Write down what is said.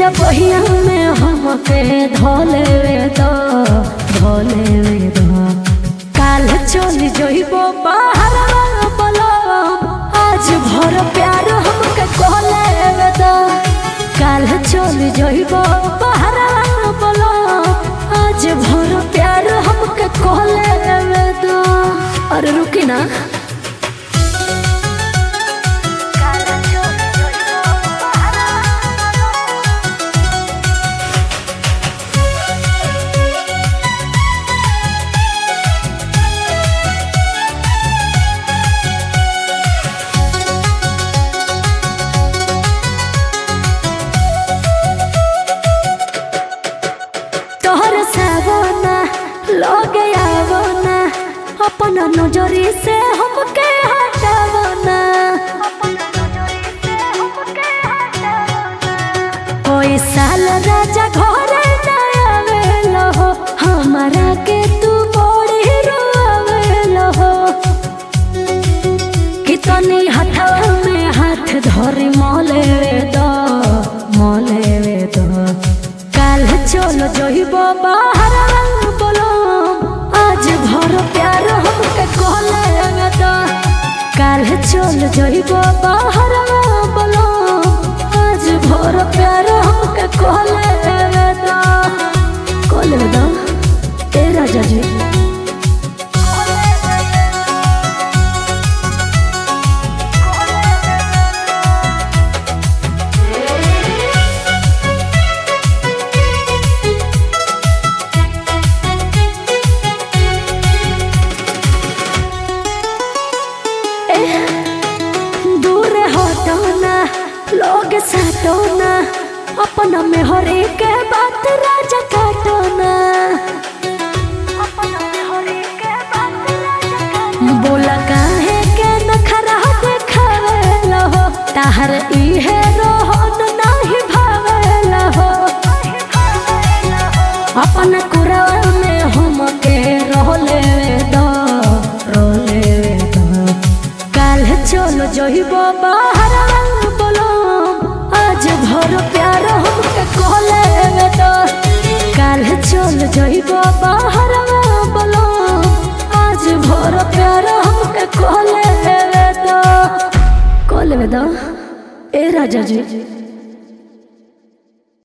राजा बहिया में हमके धोले वे दो धोले वे दो काल चल जइबो बाहर बोलो आज भर प्यार हमके कहले वे दो काल चल जइबो बाहर बोलो आज भर प्यार हमके कहले वे दो अरे रुकी ना तोहर सावना लगे आवना अपन नजरी से हमके हटावना कोई साल राजा घरे ना आवेलो हो हमारा के तू बड़ी रोवेलो हो कितनी हथवा में हाथ धरी मोले दो मोले दो काल चलो जइबो बाहर बोलो आज भर प्यार हमके कहले दो काल चलो जइबो बाहर बोलो आज भर प्यार हमके कहले दो कहले दो ए राजा जी दूर हटोना लोग सटोना अपना में हर एक बात राजा काटोना बोला काहे के नखरा देखावेला हो ताहर इहे रोहन नाही भावेला हो अपन कुरवा में हमके रोले दो रोले दो काल चलो जइबो बाहर बोलो आज भर प्यार हमके कहले दो काल चलो जइबो बाहर बोलो आज भर प्यार हमके कहले दो कहले दो ए राजा जी